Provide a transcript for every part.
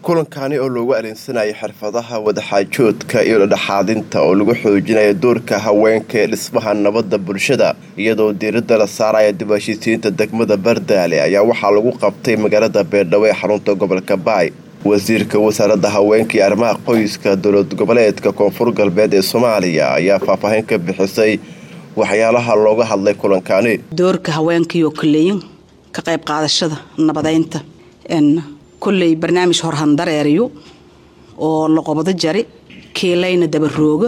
kulankani oo loogu arinsanayay xirfadaha wadaxaajoodka iyo dhadhexaadinta oo lagu xoojinayo doorka haweenka ee dhismaha nabadda bulshada iyadoo diiradda la saaraya dib heshiisiinta degmada bardaale ayaa waxaa lagu qabtay magaalada beerdhabo ee xarunta gobolka baay wasiirka wasaaradda haweenka iyo arrimaha qoyska dowlad goboleedka koonfur galbeed ee soomaaliya ayaa faahfaahin ka bixisay waxyaalaha looga hadlay kulankani doorka haweenkaiyo koleyin ka qayb qaadashada nabadeynta kolley barnaamij horhandareeriyo oo la qobdo jari kiilayna dabarooga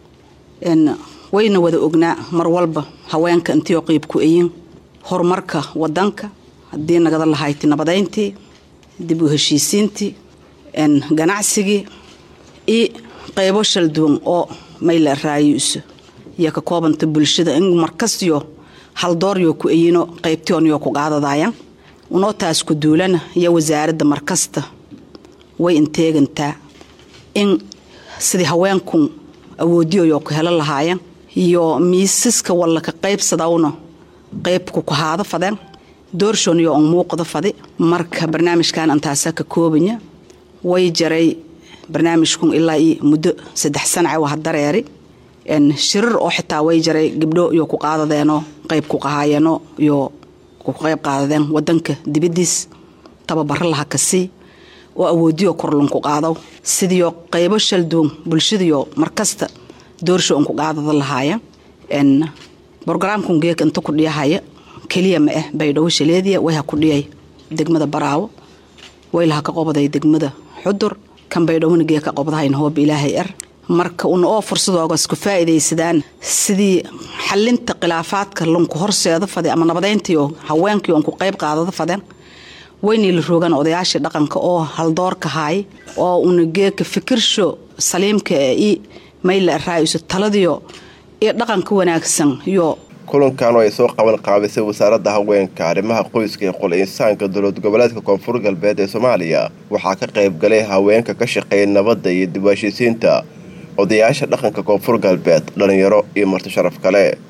wayna wada ognaa mar walba haweenka intiioo qiib ku eyin horumarka wadanka haddii nagada lahayti nabadeyntii dib u heshiisiintii ganacsigii iyo qaybo shalduwan oo mayla raayuuso iyo ka koobanta bulshada in markastiyo haldooryo ku eyino qaybtionyo ku qaadadayan unoo taas ku duulana iyo wasaaradda markasta way inteegantaa in sidii haweenku awoodiyoyo ku helo lahaayeen iyo miisaska walla ka qaybsadawna qaybku ku haado fadeen doorshoniyo on muuqdo fadi marka barnaamijkan antaasa ka koobanya way jaray barnaamijkun ilaa iyo muddo saddex sanace waa dareeri shirir oo xitaa way jaray gabdho iyo ku qaadadeenoo qayb ku qahaayeno iyo ku qayb qaadadeen wadanka dibadiis tababaro laha kasii oo awoodiyo korlunku qaado sidiio qaybo shalduun bulshadiyo markasta doorsho unku qaadada lahaaya brogramkun geeka inta ku dhiyahaya keliya ma ah baydhabo shaleediya wayha ku dhiyay degmada baraawo waylaha ka qobaday degmada xudur kan baydhawona geeka qobdahayn hooba ilaahay er marka una oo fursadoogas ku faa'iidaysadaan sidii xalinta khilaafaadka lunku horseeda fade ama nabadeyntiio haweenkii on ku qayb qaadada fadeen waynay la roogaan odayaashii dhaqanka oo haldoorka haay oo una geeka fikirsho saliimka ee i mayla raaiso taladiyo iyo dhaqanka wanaagsan iyo kulankan oo ay soo qaban qaabisay wasaaradda haweenka arrimaha qoyska ee qol insaanka dowlad goboleedka koonfur galbeed ee soomaaliya waxaa ka qayb galay haweenka ka shaqeeya nabadda iyo dib heshiisiinta odayaasha dhaqanka koonfur galbeed dhalinyaro iyo marti sharaf kale